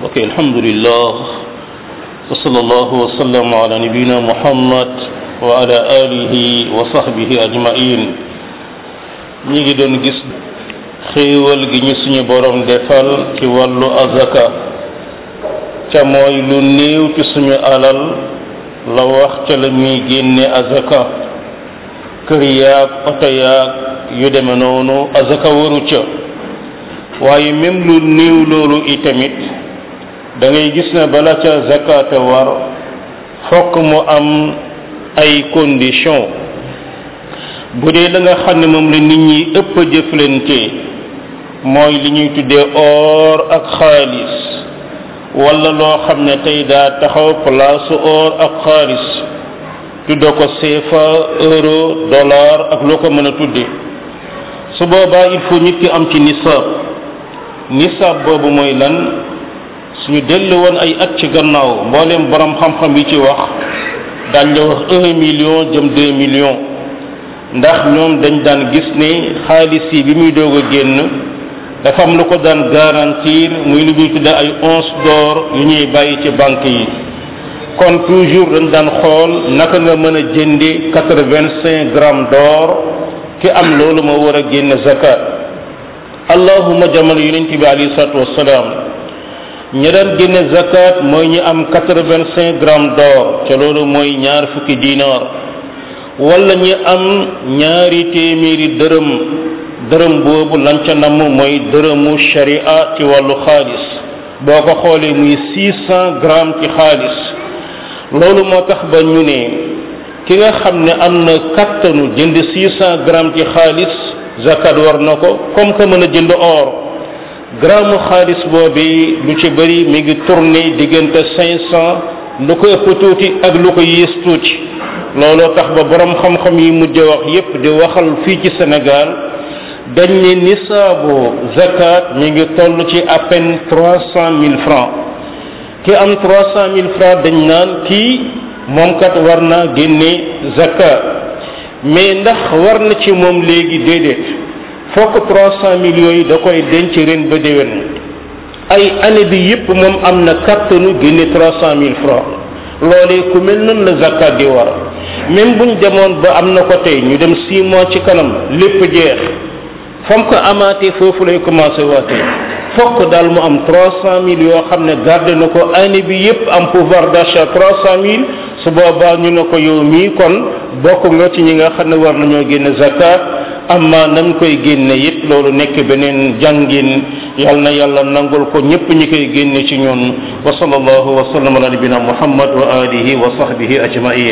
ok alhamdulillah wa sallallahu wa sallam ala nabiyina muhammad wa ala alihi wa sahbihi ajmain ñi ngi doon gis xéewal gi ñu suñu borom defal ci wàllu azaka ca mooy lu néew ci suñu alal la wax ca la muy génne azaka kër yaag oto yaag yu deme noonu azaka waru ca waaye même lu néew loolu itamit da ngay gis ne bala ca zakate war fokk mu am ay condition bu dee la nga xam ne moom la nit ñi ëpp a jëflante mooy li ñuy tuddee or ak xaalis wala loo xam ne tey daa taxaw place or ak xaalis tudde ko CFA euro dollar ak loo ko mën a tudde su boobaa il faut nit ki am ci nisaab nisaab boobu mooy lan suñu dellu woon ay at ci gannaaw mbooleem borom xam-xam yi ci wax dañ la wax un million jëm deux millions ndax ñoom dañ daan gis ne xaalis yi bi muy doog a génn dafa am lu ko daan garantir muy lu ñuy tudde ay once d'or yu ñuy bàyyi ci banque yi kon toujours dañ daan xool naka nga mën a jënde quatre-vingt-cinq grammes d'or ki am loolu moo war a génn zakat allahuma jamono yonent bi alayhi salatu wassalaam ñi daan génne zakat mooy ñi am quatre-vingt-cinq grammes d'or ca loolu mooy ñaar fukki dinar wala ñi am ñaari téeméeri dërëm dërëm boobu lan ca namm mooy dërëmu sharia ci wàllu xaalis boo ko xoolee muy six cent grammes ci xaalis loolu moo tax ba ñu ne ki nga xam ne am na kattanu jënd six cent grammes ci xaalis zakat war na ko comme que mën a jënd or gramme xaalis boobi lu ci bëri mi ngi tourné diggante cinq cent lu ko ëpp tuuti ak lu ko yées tuuti looloo tax ba borom xam-xam yi mujj wax yépp di waxal fii ci Sénégal dañ ne nisaabu zakat mi ngi toll ci à peine trois cent mille francs ki am trois cent mille francs dañ naan kii moom kat war naa génne zakat mais ndax war na ci moom léegi déedéet fokk trois cent millions yi da koy denc ren ba déwén ay année bi yépp moom am na kattanu génne trois cent mille francs loolee ku mel noonu la zakat di war même buñ demoon ba am na ko tey ñu dem six mois ci kanam lépp jeex fam ko amaatee foofu lay commencé waatee fokk daal mu am trois cent mille yoo xam ne garde na ko année bi yépp am pouvoir d'achat trois cent mille su boobaa ñu ne ko yow mii kon bokk nga ci ñi nga xam ne war nañoo génne zakat amma nañ koy génne it loolu nekk beneen jàngin yal na yàlla nangul ko ñépp ñi koy génne ci ñun wa sallallahu wa sallam ala nabina muhammad wa alihi wa sahbihi ajmain